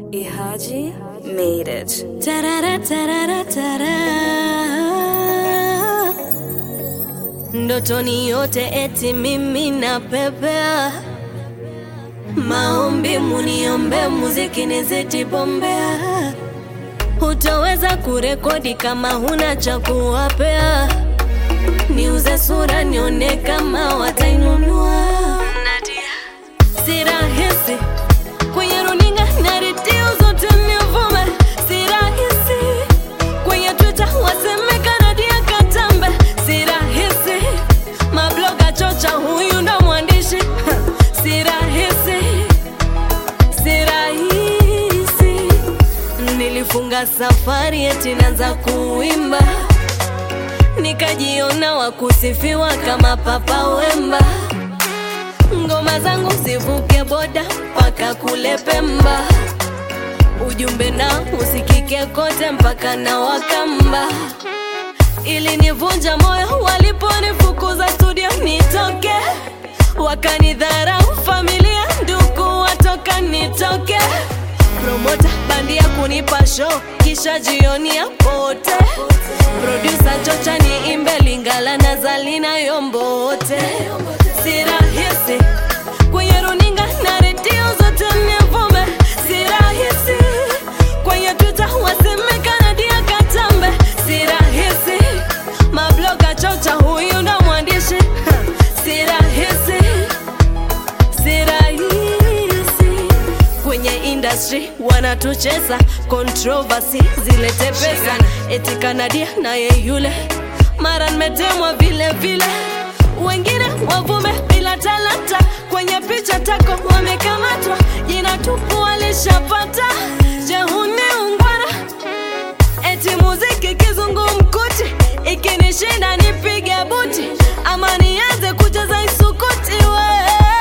Ihaji made it. Tarara, tarara, tara. Ndotoni yote eti mimi napepea, maombi muniombe, muziki nizidi bombea. Hutoweza kurekodi kama huna cha kuwapea, niuze sura nione kama watainunua. Si rahisi kwenye runinga na redio zote nivume, si rahisi kwenye Twitter waseme Kanadia Katambe, si rahisi mabloga chocha, huyu ndo mwandishi si rahisi, si rahisi. Nilifunga safari eti naanza kuimba, nikajiona wakusifiwa kama Papa Wemba ngoma zangu zivuke boda mpaka kule Pemba, ujumbe na usikike kote mpaka na Wakamba. Ili nivunja moyo waliponifukuza studio nitoke, wakanidharau familia, ndugu watoka nitoke, promota bandia kunipa show kisha jioni ya pote, producer chocha niimbe Lingala na Zalina Yombote, si rahisi kwenye runinga na redio zote nivume, si rahisi kwenye Twitter waseme Kanadia Katambe, si rahisi mabloga chocha, huyu ndo mwandishi si rahisi, si rahisi kwenye industry wanatucheza controversy zilete pesa, eti Kanadia naye yule mara nimetemwa vile vile, wengine wavume bila talanta, kwenye picha tako wamekamatwa, jina tupu walishapata. Je, huni ungwana? Eti muziki kizungumkuti, ikinishinda nipige buti, ama nianze kucheza isukuti we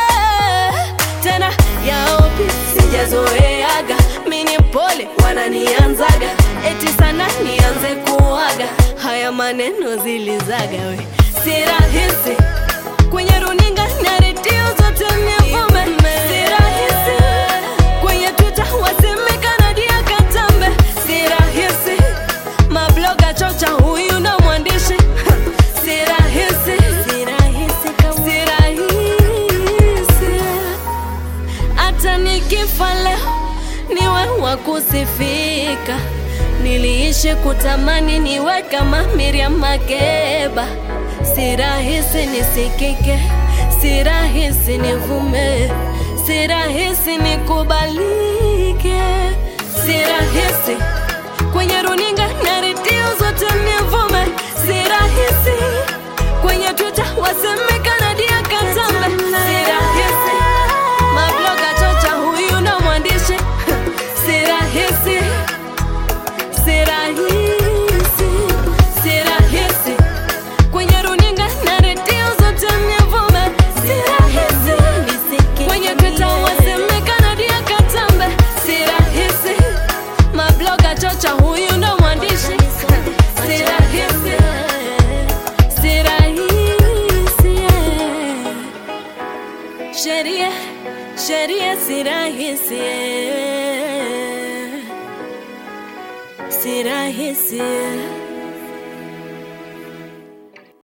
tena yaopi sijazoeaga, mini pole wananianzaga, eti sana nianze kuaga, haya maneno zilizaga we, si rahisi kwenye runinga na redio zote nivume, si rahisi kwenye Twitter waseme Kanadia Katambe, si rahisi mabloga chocha, huyu ndo mwandishi si rahisi, si rahisi, si rahisi hata nikifa leo niwe wa kusifika. Niliishi kutamani niwe kama Miriam Makeba, si rahisi nisikike, si rahisi nivume, si rahisi nikubalike, si rahisi kwenye runinga na redio zote nivume, si rahisi kwenye Twitter waseme Kanadia Katambe, si rahisi mabloga chocha, huyu ndo mwandishi si rahisi, si rahisi, si rahisi kwenye runinga na redio zote nivume, si rahisi kwenye Twitter waseme Kanadia Katambe, si rahisi mabloga chocha, huyu ndo mwandishi si rahisi, si rahisi sheria sheria si rahisi si rahisi